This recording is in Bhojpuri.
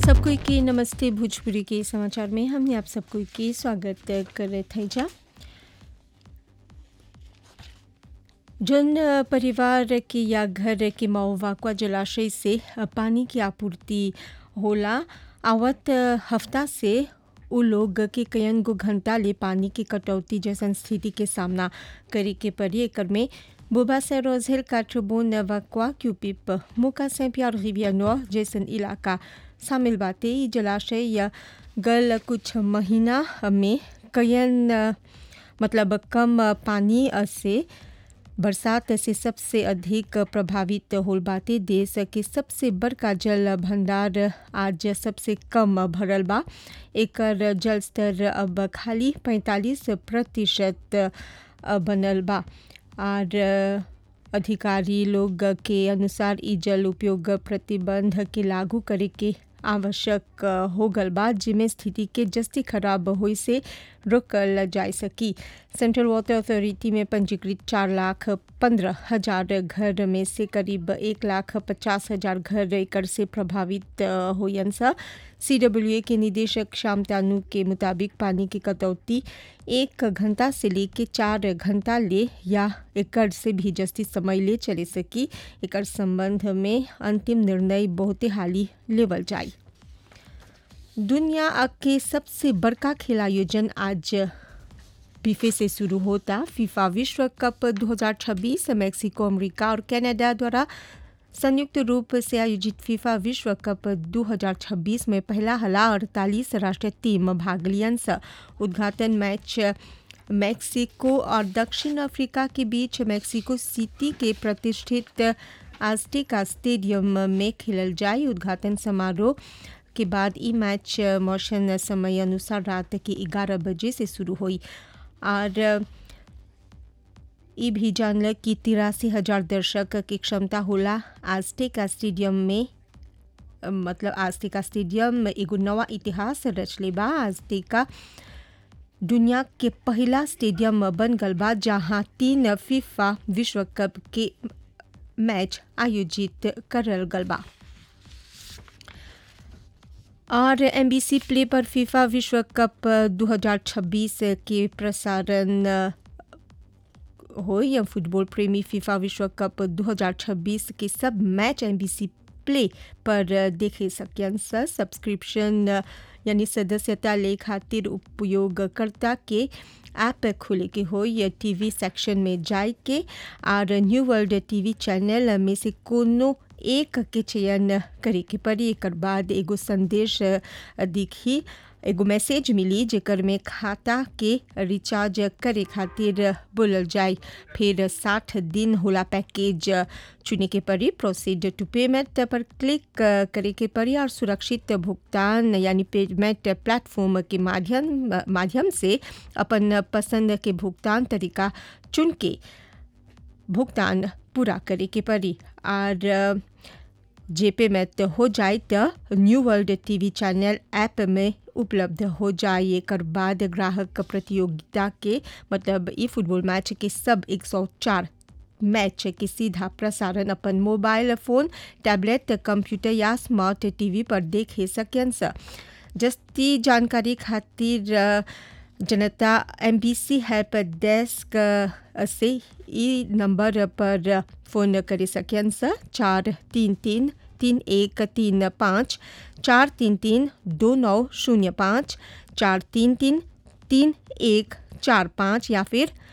सबको के नमस्ते भोजपुरी के समाचार में हमने आप सबको के स्वागत कर थे जा जन परिवार के या घर के मऊवाकुआ जलाशय से पानी की आपूर्ति होला आवत हफ्ता से उ लोग के कयन गो घंटा ले पानी की कटौती जैसन स्थिति के सामना करे के पड़ी एकर में बुबा से रोजेल काठबोन वक्वा क्यूपिप मुका से प्यार रिवियनो जैसन इलाका शामिल बाते ई जलाशय या गल कुछ महीना में कयन मतलब कम पानी से बरसात से सबसे अधिक प्रभावित होल बाते देश के सबसे बड़का जल भंडार आज सबसे कम भरल बा एकर जल स्तर अब खाली 45 प्रतिशत बनल बा और अधिकारी लोग के अनुसार ई जल उपयोग प्रतिबंध के लागू करे के आवश्यक हो गल बा जिमें स्थिति के जस्ती खराब होई से रोकल जा सकी सेंट्रल वाटर अथॉरिटी में पंजीकृत चार लाख पंद्रह हजार घर में से करीब एक लाख पचास हजार घर एकड़ से प्रभावित होयन सा सी डब्ल्यू ए के निदेशक श्याम तानू के मुताबिक पानी की कटौती एक घंटा से लेके चार घंटा ले या एकड़ से भी जस्ती समय ले चले सकी एकड़ संबंध में अंतिम निर्णय बहुते हाली लेवल जाई दुनिया के सबसे बड़का खेल आयोजन आज बीफे से शुरू होता फीफा विश्व कप 2026 मेक्सिको अमेरिका और कनाडा द्वारा संयुक्त रूप से आयोजित फीफा विश्व कप 2026 में पहला हला अड़तालीस राष्ट्रीय टीम भाग लियन उद्घाटन मैच मैक्सिको और दक्षिण अफ्रीका के बीच मैक्सिको सिटी के प्रतिष्ठित आस्टिका स्टेडियम में खेलल जाए उद्घाटन समारोह के बाद ई मैच मौसम समय अनुसार रात के 11 बजे से शुरू हुई और ये भी जानल कि तिरासी हजार दर्शक की क्षमता होला आस्टिका स्टेडियम में मतलब आस्टिका स्टेडियम एगो नवा इतिहास रचले बा आस्टिका दुनिया के पहला स्टेडियम बन गल बा जहाँ तीन फीफा विश्व कप के मैच आयोजित करल गल बा और एम प्ले पर फीफा विश्व कप 2026 के प्रसारण हो या फुटबॉल प्रेमी फीफा विश्व कप 2026 के सब मैच एम प्ले पर देखे सकन सब्सक्रिप्शन यानी सदस्यता ले खातिर उपयोगकर्ता के ऐप खोले के हो या टीवी सेक्शन में जाए के और न्यू वर्ल्ड टीवी चैनल में से कोनो एक के चयन करे के पड़ी एक बाद एगो संदेश दिखी एगो मैसेज मिली जेकर में खाता के रिचार्ज करे खातिर बोलल जाए फिर साठ दिन होला पैकेज चुने के पड़ी प्रोसीड टू पेमेंट पर क्लिक करे के पड़ी और सुरक्षित भुगतान यानी पेमेंट प्लेटफॉर्म के माध्यम माध्यम से अपन पसंद के भुगतान तरीका चुन के भुगतान पूरा करे के पड़ी और जे पेमेंट हो जाए तो new world TV channel app में उपलब्ध हो जाए एक बाद ग्राहक प्रतियोगिता के मतलब ई फुटबॉल मैच के सब 104 मैच के सीधा प्रसारण अपन मोबाइल फोन टैबलेट कंप्यूटर या स्मार्ट टीवी पर देखे सकन जस्ती जानकारी खातिर जनता M B C help desk से ई नंबर पर फ़ोन करे सकन चार तीन तीन तीन एक तीन पाँच चार तीन तीन दो नौ शून्य पाँच चार तीन तीन तीन एक चार पाँच या फिर